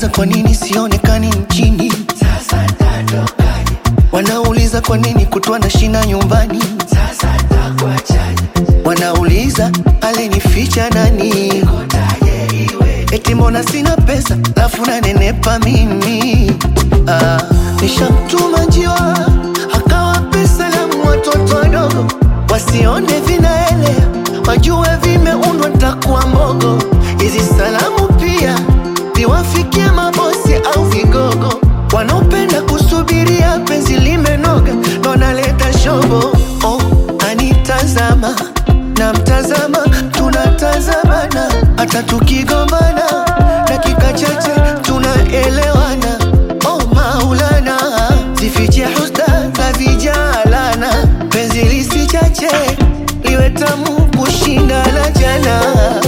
Wanauliza kwa nini sionekani nchini, Sasa tatokaje? wanauliza kwa nini kutwa na shina nyumbani, Sasa takuachaje? wanauliza alinificha nani, Kotaje iwe? eti mbona sina pesa lafu nanenepa mimi. Ah, nishamtuma njiwa akawape salamu watoto wadogo wasione vinaelea, wajue vimeundwa ntakuwa mbogo. Hizi salamu pia ziwafikie mabosi au vigogo wanaopenda kusubiria penzi limenoga, ndo naleta shobo. Oh, anitazama na mtazama, tunatazamana hata tukigombana, dakika chache tunaelewana. Oh Maulana, zifiche husda za vijalana, penzi lisichache liwe tamu kushinda la jana.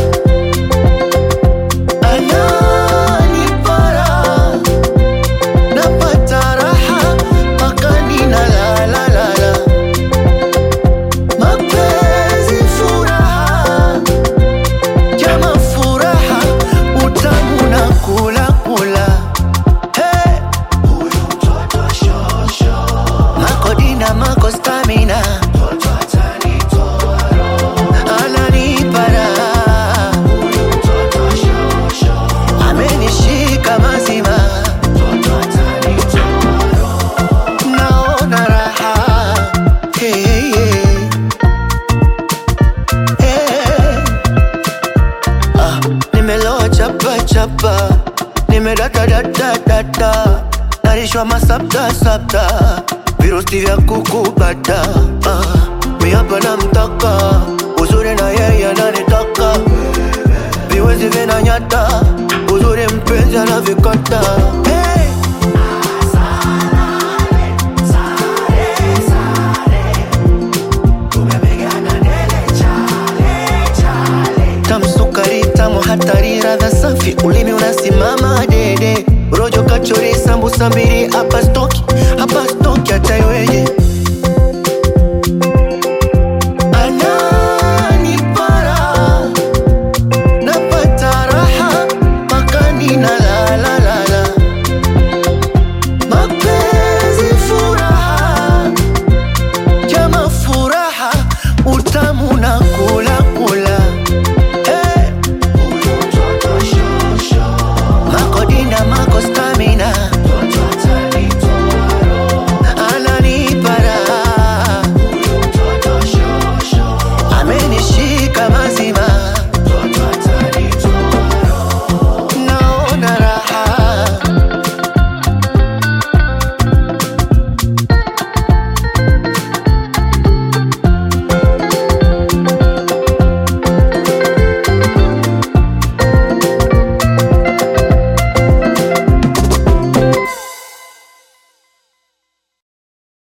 Ananipara napata raha mpaka ninalalalala, mapenzi furaha, jama furaha, utamu na kula kula. Hey, Huyu mtoto shosho, makodina mako stamina mtoto atanitoa roho. ananipara Huyu mtoto shosho, amenishika mazima mtoto atanitoa roho. naona raha hey, hey. Hey. Ah, nimeloa chapa chapa nimedata data data narishwa masapta sapta virusi vya kukubata ah, miapa na mtaka uzuri na yeye ananitaka viwezi vinanyata uzuri mpenzi anavikata hey. Tumepigana dele chale chale. tamsukari tamu hatari radha safi ulimi unasimama dede rojo kachori sambusa mbili hapa stoki